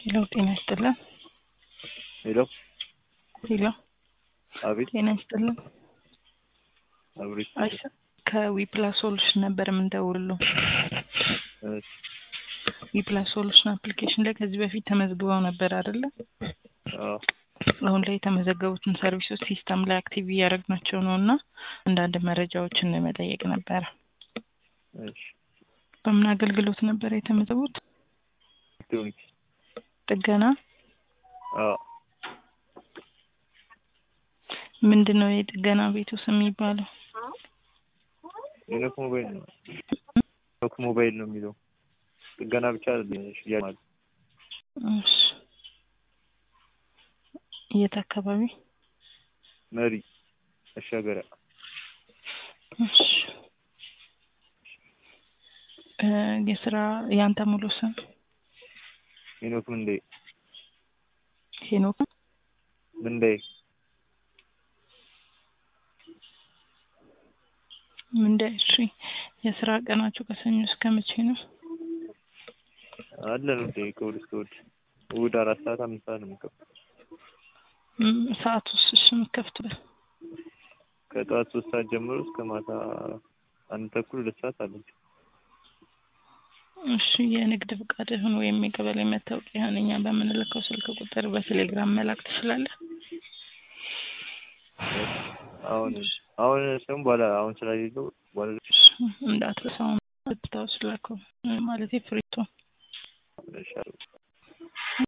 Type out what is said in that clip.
ሄሎ ጤና ይስጥልን። ሄሎ ሄሎ አቤት ጤና ይስጥልን። አብሬት አይሰ ከዊፕላስ ሶሉሽን ነበር የምንደውልለው። እሺ ዊፕላስ ሶሉሽን አፕሊኬሽን ላይ ከዚህ በፊት ተመዝግበው ነበር አይደለ? አዎ አሁን ላይ የተመዘገቡትን ሰርቪሶች ሲስተም ላይ አክቲቭ እያደረግናቸው ነው እና አንዳንድ መረጃዎችን ለመጠየቅ ነበረ። እሺ በምን አገልግሎት ነበር የተመዘገቡት? ኤሌክትሮኒክስ ጥገና አዎ ምንድን ነው የጥገና ቤቱ ስም የሚባለው? ሄኖክ ሞባይል ነው ሄኖክ ሞባይል ነው የሚለው ጥገና ብቻ አይደለም ሽያጭ ማለት እሺ የት አካባቢ? መሪ መሻገሪያ እሺ እ የስራ የአንተ ሙሉ ስም ሄኖክ ምንዴ ሄኖክ ምንዴ ምንደ እሺ የስራ ቀናችሁ ከሰኞ እስከ መቼ ነው? አለን እንዴ ከእሑድ እስከ እሑድ እሑድ አራት ሰዓት አምስት ሰዓት ነው የምንከፍተው እም፣ ሰዓት ውስጥ እሺ የምትከፍቱበት ከጠዋት ሶስት ሰዓት ጀምሮ እስከ ማታ አንድ ተኩል ሁለት ሰዓት አለን እሺ የንግድ ፍቃድህን ወይም የቀበሌ መታወቂያህን እኛ በምንልከው ስልክ ቁጥር በቴሌግራም መላክ ትችላለህ? አሁን አሁን ሰም በኋላ አሁን ስላሌለው በኋላ እሺ፣ እንዳትረሳው ብታወስ ላከው ማለት ፍሪቶ እሺ